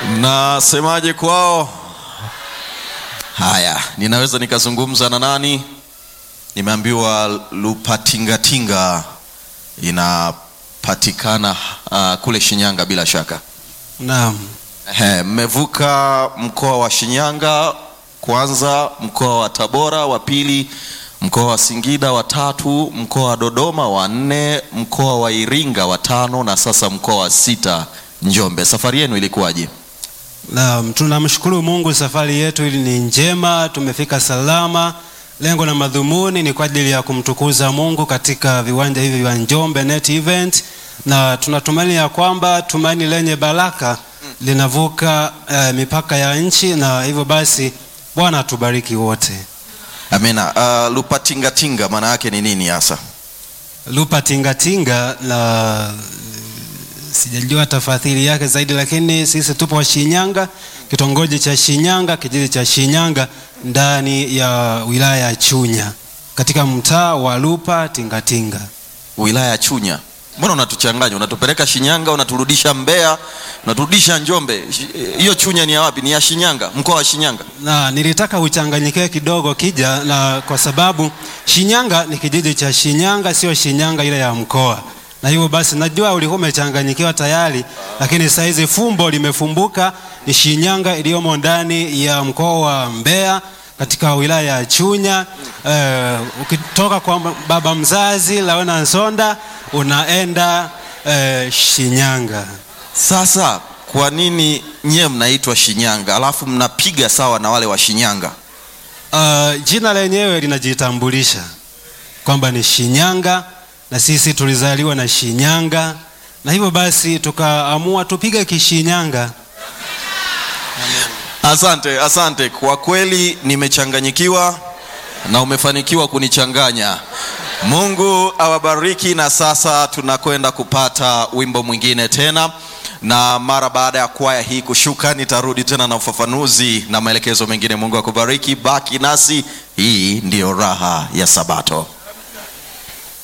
Mnasemaje kwao? Haya, ninaweza nikazungumza na nani? Nimeambiwa Lupatingatinga inapatikana uh, kule Shinyanga bila shaka. Naam. Ehe, mmevuka mkoa wa Shinyanga, kwanza mkoa wa Tabora, wa pili mkoa wa Singida, wa tatu mkoa wa Dodoma, wa nne mkoa wa Iringa, wa tano na sasa mkoa wa sita Njombe. Safari yenu ilikuwaje? Naam, tunamshukuru Mungu, safari yetu ili ni njema, tumefika salama. Lengo na madhumuni ni kwa ajili ya kumtukuza Mungu katika viwanja hivi vya Njombe Net Event, na tunatumaini ya kwamba tumaini lenye baraka linavuka eh, mipaka ya nchi, na hivyo basi Bwana atubariki wote. Amina. Uh, Lupatingatinga maana yake ni nini hasa? Lupa tingatinga na sijajua tafadhili yake zaidi, lakini sisi tupo Shinyanga, kitongoji cha Shinyanga, kijiji cha Shinyanga, ndani ya wilaya ya Chunya, katika mtaa wa Lupa Tingatinga. Wilaya ya Chunya. Mbona unatuchanganya? Unatupeleka Shinyanga, unaturudisha Mbeya, unaturudisha Njombe. Shi- Hiyo Chunya ni ya wapi? Ni ya Shinyanga, mkoa wa Shinyanga. Na nilitaka uchanganyikiwe kidogo kija, na kwa sababu Shinyanga ni kijiji cha Shinyanga, sio Shinyanga ile ya mkoa, na hivyo basi najua ulikuwa umechanganyikiwa tayari, lakini saa hizi fumbo limefumbuka. Ni Shinyanga iliyomo ndani ya mkoa wa Mbeya katika wilaya ya Chunya. Eh, ukitoka kwa baba mzazi Laona Nsonda unaenda eh, Shinyanga. Sasa kwa nini nyie mnaitwa Shinyanga alafu mnapiga sawa na wale wa Shinyanga? Uh, jina lenyewe linajitambulisha kwamba ni Shinyanga na sisi tulizaliwa na Shinyanga, na hivyo basi tukaamua tupige Kishinyanga. Asante, asante. Kwa kweli nimechanganyikiwa na umefanikiwa kunichanganya. Mungu awabariki, na sasa tunakwenda kupata wimbo mwingine tena, na mara baada ya kwaya hii kushuka, nitarudi tena na ufafanuzi na maelekezo mengine. Mungu akubariki, baki nasi. Hii ndiyo raha ya Sabato.